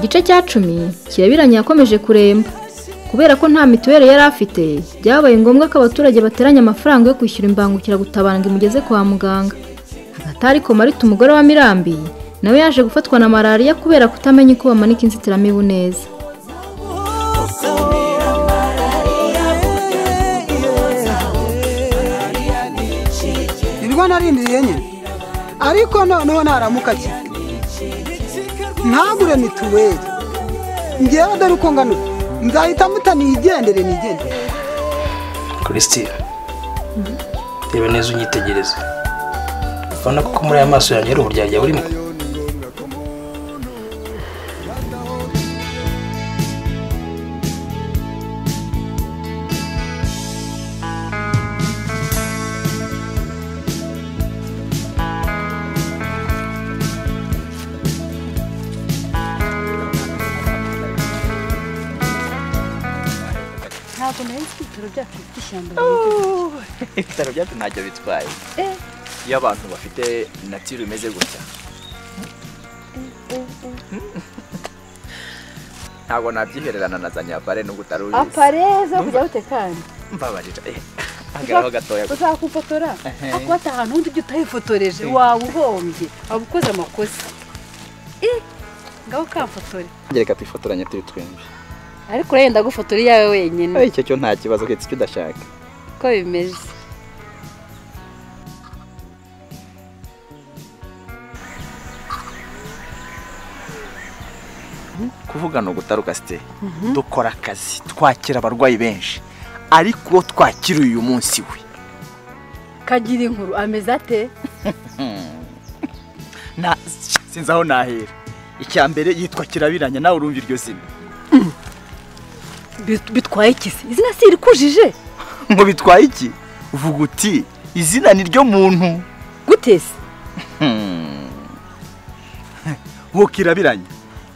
gice cya cumi kirabiranya yakomeje kuremba kubera ko nta mituweli yari afite byabaye ngombwa ko abaturage bateranya amafaranga yo kwishyura imbangukiragutabara ngo imugeze kwa muganga hagati aho ariko marita umugore wa mirambi nawe yaje gufatwa na malariya kubera kutamenya uko bamanika inzitiramibu neza nibwo narindiriye nye ariko noneho naramuka cyane ntagure mituweli ngewe dore uko ngana ubu nzahita mutaniyigendere nigendere christine reba neza unyitegereze ubona ko muri aya maso yanjye hari uburyarya burimo ntabwo nari nzi ko ibitaro byacu bifite ishyamba ibitaro byacu ntacyo bitwaye iyo abantu bafite natiro imeze gutya ntabwo nabyihererana na za nyapare nubwo utari ubizi apareza kujya gutekana mbabarira eh, hagararaho gatoya gusa uzakufotora ariko bata ahantu undi ujya utahifotoreje waba uhombye waba ukoze amakosa Eh, ngaho kamfotore reka twifotoranye turi twembi ariko urayenda gufotora iyawe wenyine icyo cyo nta kibazo keretse icyo udashaka uko bimeze kuvuga ni ugutaruka site dukora akazi twakira abarwayi benshi ariko uwo twakira uyu munsi we kagira inkuru ameze ate Na- sinzi aho nahera icya mbere yitwa kirabiranya nawe urumva iryo zina Bit- bitwaye ikisi izina si irikujije ngo bitwaye iki uvuga uti izina ni ryo muntu gutese uwo kirabiranya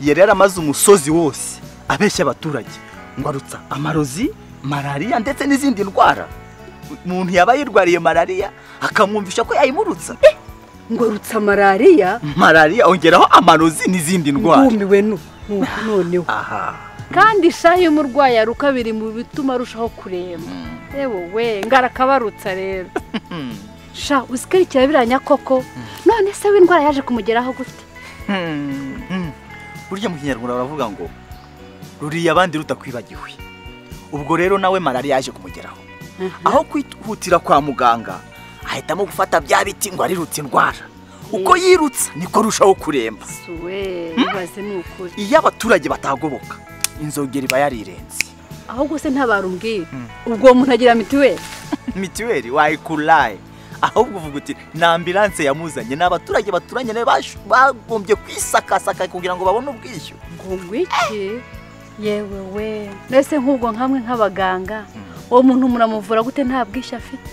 yari yaramaze umusozi wose abeshya abaturage ngo arutsa amarozi malariya ndetse n'izindi ndwara umuntu yaba yirwariye malariya akamwumvisha ko yayimurutsa ngo rutsa malariya malariya ongeraho amarozi n'izindi ndwara ngumiwe nu- nuko noneho aha kandi ishaha iyo umurwayi aruka biri mu bituma arushaho kuremba yewe we ngarakabarutsa rero sha uzi ko ari kirabiranya koko none se w'indwara yaje kumugeraho gute Hmm. burya mu kinyarwanda baravuga ngo ruriye abandi rutakwibagiwe ubwo rero nawe malariya yaje kumugeraho aho kwihutira kwa muganga ahitamo gufata bya biti ngo arirutse indwara uko yirutsa niko rushaho kuremba suwe ibaze ni ukuri iyo abaturage batagoboka inzogera iba yarirenze ahubwo se ntabarumbwira ubwo uwo muntu agira mituweli mituweli wayikuraye ahubwo uvuga uti ni ambilanse yamuzanye ni abaturage baturanye nawe bash- bagombye kwisakasaka kugira ngo babone ubwishyu ngo ngwiki yewe we mbese nk'ubwo nkamwe nk'abaganga uwo muntu muramuvura gute nta bwishyu afite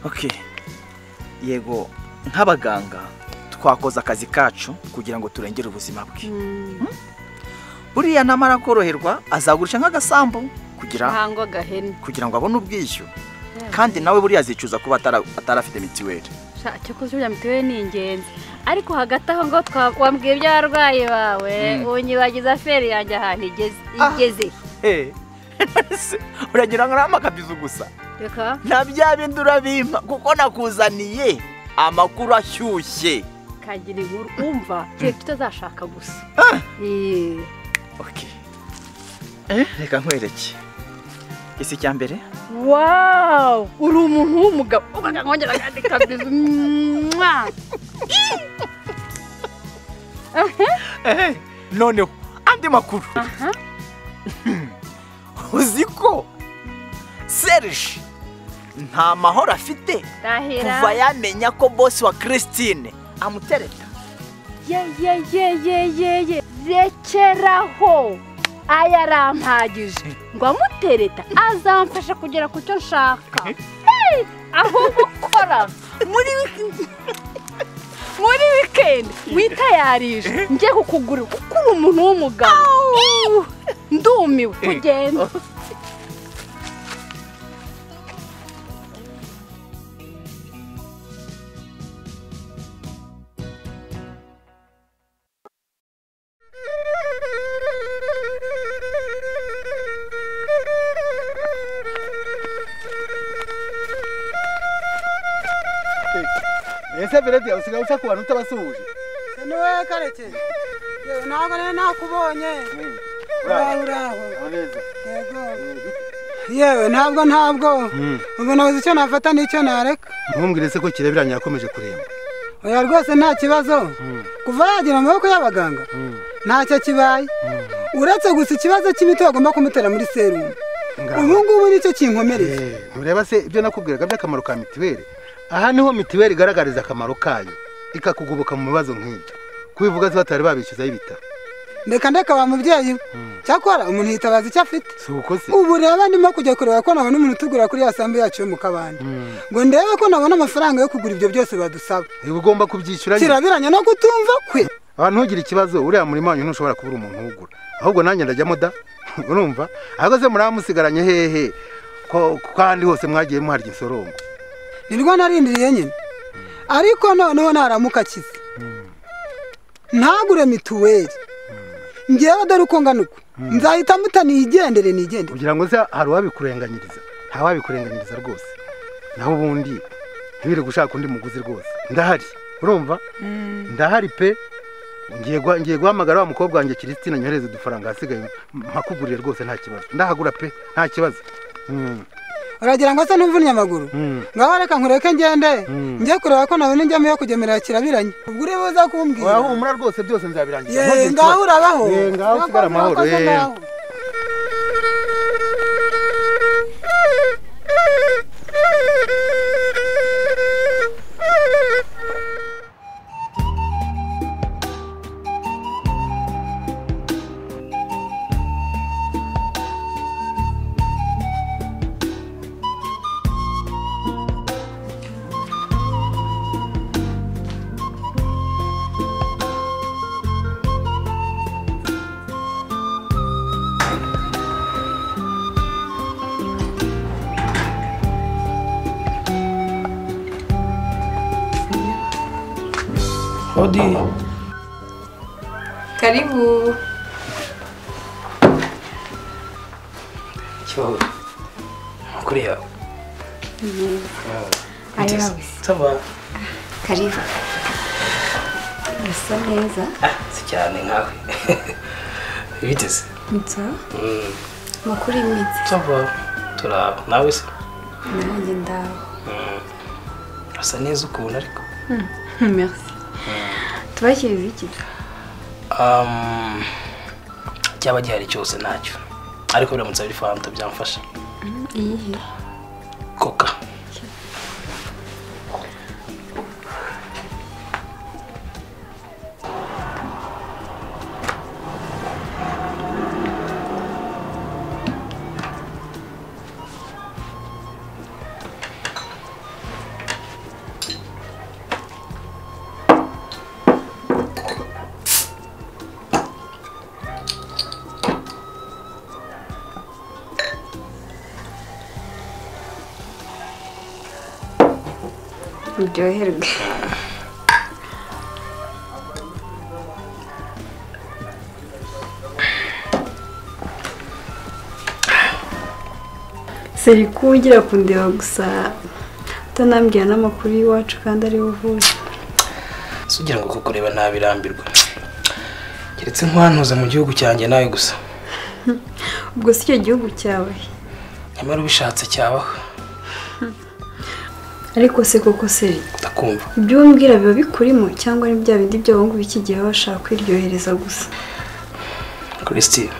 okay yego nk'abaganga twakoze akazi kacu kugira ngo turengere ubuzima bwe buriya namara koroherwa azagurisha nk'agasambu kugira ntango agahene kugira ngo abone ubwishyu kandi nawe buriya azicuza kuba atara- atarafite mituweli Sha, cyakoze burya mituweli ni ingenzi ariko hagati aho ngo twa- wambwiye iby'abarwayi bawe unyibagiza feri yanjye ahantu igeze igeze uragira ngo urahama akabizu gusa reka nta bya bindi urabimpa kuko nakuzaniye amakuru ashyushye kagira inkuru wumva kereka utazashaka gusa Eh, okay. eh, reka nkwereke isi cya mbere wawu uri umuntu w'umugabo ubaga nkongera akandika bizu mwa ehe noneho andi makuru uzi ko serge nta mahoro afite tahira kuva yamenya ko bosi wa christine amutereta ye ye ye ye ye ye rekeraho aya arampagije ngo amutereta azamfasha kugera ku cyo nshaka Hey! ahubwo ukora muri wiki- muri wikendi witayarije njye kukugurira kuko uri umuntu w'umugabo ndumiwe kugenda ese birabya usigaye uca ku bantu utabasuhuje niwe karekezi yewe ntabwo rero nakubonye uraho uraho neza yego yewe ntabwo ntabwo ubwo nabuze icyo nafata n'icyo nareka ntumbwire se ko kirabiranya yakomeje kuremba oya rwose nta kibazo kuva yagera mu maboko y'abaganga ntacyo kibaye uretse gusa ikibazo cy'imiti bagomba kumutera muri serumu ubu ngubu nicyo kinkomereye Eh, ntureba se ibyo nakubwiraga by'akamaro ka mitiweli aha niho mitiweli igaragariza akamaro kayo ikakugoboka mu bibazo nk'ibyo kubivuga se batari babishyuzaho ibitaro ndeka ndeka wa mubyeyi we cyakora umuntu yitabaza icyo afite si uko se ubu rero ndimo kujya kureba ko nabona umuntu utugura kuri ya sambu yacu yo mu kabande ngo ndebe ko nabona amafaranga yo kugura ibyo byose badusaba uba ugomba kubyishyura nyine kirabiranya no kutumva kwe aha ntugire ikibazo uriya murima wanyu ntushobora kubura umuntu uwugura ahubwo nanjye ndajyamo da urumva ahubwo se muramusigaranye hehe ko ko ahandi hose mwagiye muharya insorombo nirwo narindiriye nyine ariko noneho ntaramuka akize ntagure mituweli ngewe dore uko ngana uku nzahita mutaniyigendere nigendere kugira ngo se hari uwabikurenganyiriza nta wabikurenganyiriza rwose naho ubundi ntibiri gushaka undi muguzi rwose ndahari urumva ndahari pe ngiye guha- ngiye guhamagara wa mukobwa wanjye kiristina nyohereze udufaranga ahasigaye mpakugurire rwose nta kibazo ndahagura pe nta kibazo Mm, uragira ngo se n'umvunnye amaguru mm. ngaho reka nkureke ngende Mm. njye kureba ko nabona injyamo yo kugemera kirabiranye ubwo uri buze kumbwira urahumura rwose byose nzabirangiza yewe ngaho urabaho Yeee, ngaho usigara amahoro, Urakoze, yeee. ngaho. Odi, Karibu. kibaho. Amakuru yawe. Ah, Ayawe ute se? se. Ça va? Karibu. Urasa neza. Ah, si cyane nkawe. Biteze. Nza. Mm, Makuru imitse. ça va. Turaba. Nawe se? Nanjye ndaho. Mm. Urasa neza ukuntu ariko. Merci. Tubashyize iki? Um, cyaba gihari cyose ntacyo. Ariko biramutse ari fanta byamfasha. Iyihe? Coca. Uryoherwe. Seri kugira kundeba gusa utanambwira n'amakuru y'iwacu kandi ari buvuze. Si ugira ngo kukureba ntabirambirwa. Keretse nkwantuza mu gihugu cyanjye nawe gusa. Ubwo si icyo gihugu cyawe. Nyamara ubishatse cyabaho. Ariko se koko seri Ndakumva. ibyo umbwira biba bikurimo cyangwa ni bya bindi by'abahungu b'iki gihe baba bashaka kwiryohereza gusa Christine.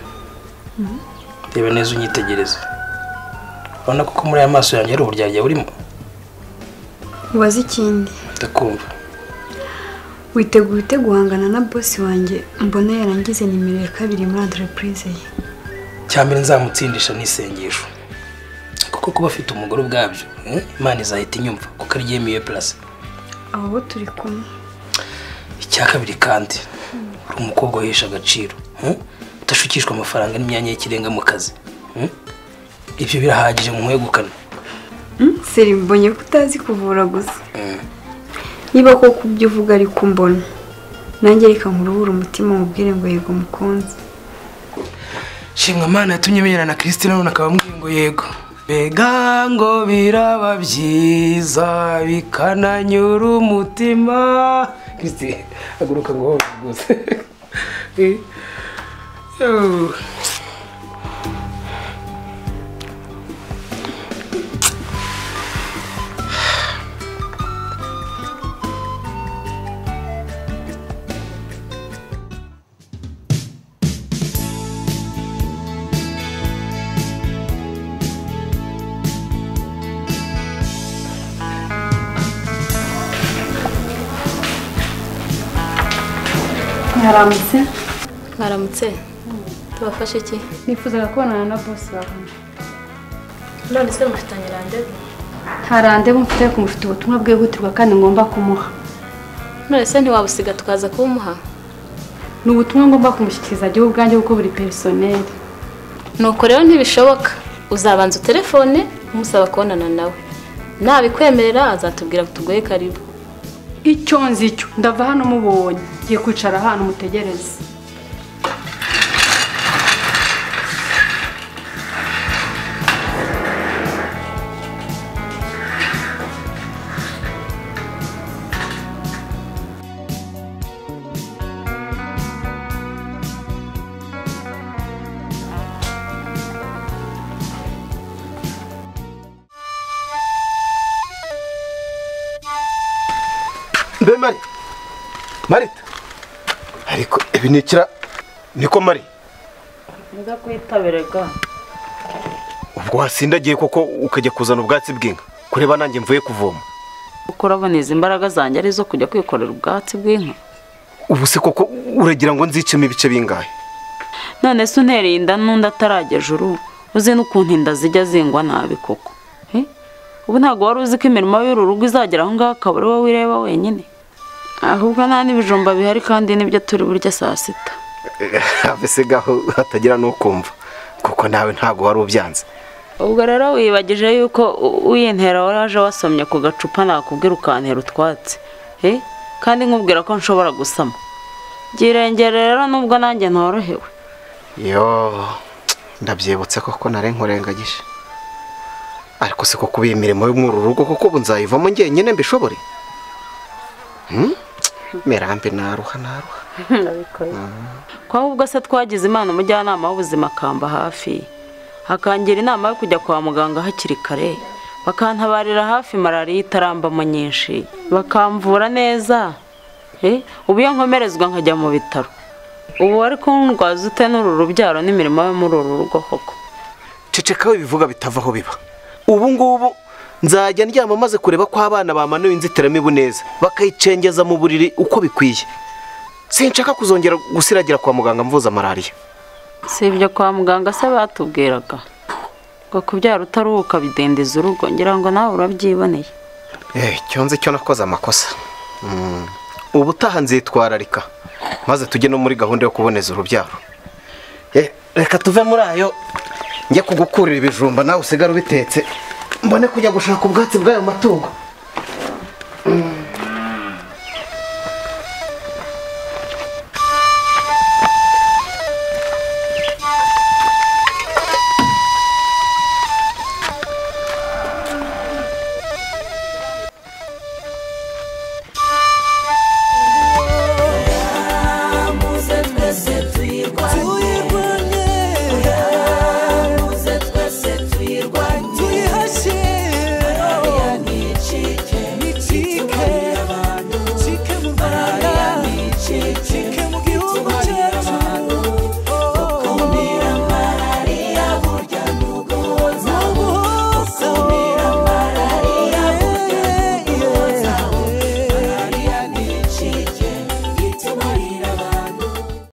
Reba neza unyitegereze. Urabona ko muri aya maso yanjye hari uburyarya burimo. ubaze ikindi Ndakumva. witeguye ute guhangana na bosi wanjye mbona yarangize nimero ya kabiri muri entreprise ye cyambere nzamutsindisha n'isengesho kuko kuba afite umugore ubwabyo eh, imana izahita inyumva kuko ari yemiye purase abo bo turi kumwe icya kabiri kandi uri umukobwa wahesha agaciro eh, udashukishwa amafaranga n'imyanya y'ikirenga mu kazi eh. ibyo birahagije mu mwegukana Hmm? seri mbonye ko utazi kuvura gusa niba koko ibyo uvuga ari kumbona nanjye reka nkuruhure umutima mubwire ngo yego mukunzi shimwa mana yatumye menyera na christine none akaba amubwiye ngo yego mbega ngo biraba byiza bikananyura umutima Kristi haguruka ngo wowe rwose mwaramutse mwaramutse tubafashe iki nifuzaga kubonana na bosi wawe none se mufitanye randevu nta randevu mfite ariko mufite ubutumwa bwihutirwa kandi ngomba kumuha none se ntiwabusiga tukaza kuwumuha ni ubutumwa ngomba kumushyikiriza igihe ubwanjye kuko buri perisoneri nuko rero ntibishoboka uzabanza utelefone umusaba kubonana nawe nabikwemerera azatubwira ngo tugoye karibu icyo nzi cyo ndava hano mubonye ngiye kwicara ahantu mutegereze mbe mari marita ariko ibi ni ikira niko mari Nza kwitabiraga ubwo wasindagiye koko ukajya kuzana ubwatsi bw'inka kureba nanjye mvuye kuvoma kuko urabona izi mbaraga zanjye ari izo kujya kwikorera ubwatsi bw'inka ubu se koko uragira ngo nzicemo ibice bingahe none se untereye inda n'undi atarajya juru uzi n'ukuntu inda zijya zingwa nabi koko He? ubu ntabwo wari uzi ko imirimo y'uru rugo izagera aho ngaho akaba ari wowe wireba wenyine ahubwo nta n'ibijumba bihari kandi nibyo turi burya saa sita mbese gaho hatagira n'ukumva kuko nawe ntabwo wari ubyanze ubwo rero wibagije yuko u- uyintera waraje wasomye ku gacupa nakubwira ukantera utwatsi He? kandi nkubwira ko nshobora gusama byirengere rero nubwo nanjye ntorohewe yo ndabyibutse koko nari nkurengagije ariko se ko kuba iyi mirimo yo muri uru rugo kuko ubu nzayivamo njyenyine mbishobore Hmm? mirambi naruha naruha ko ahubwo se twagize imana umujyanama w'ubuzima akamba hafi akangira inama yo kujya kwa muganga hakiri kare bakantabarira hafi malariya itarambamo nyinshi bakamvura neza Eh, ubu iyo nkomerezwa nkajya mu bitaro ubu wari kundwaza ute n'uru rubyaro n'imirimo yo muri uru rugo koko ceceka ibivuga bitava aho biba ubu ngubu nzajya ndyama maze kureba ko abana bamanuye inzitiramibu neza bakayicengeza mu buriri uko bikwiye sinshaka kuzongera gusiragira kwa muganga mvuza malariya si ibyo kwa muganga se batubwiraga ngo kubyara utaruhuka bidendeza urugo ngira ngo nawe urabyiboneye Eh, icyo nzi cyo nakoze amakosa Mm. ubutaha nzitwararika maze tujye no muri gahunda yo kuboneza urubyaro Eh, reka tuve muri ayo njye kugukurira ibijumba nawe usigara ubitetse mbone kujya gushaka ubwatsi bw'ayo matungo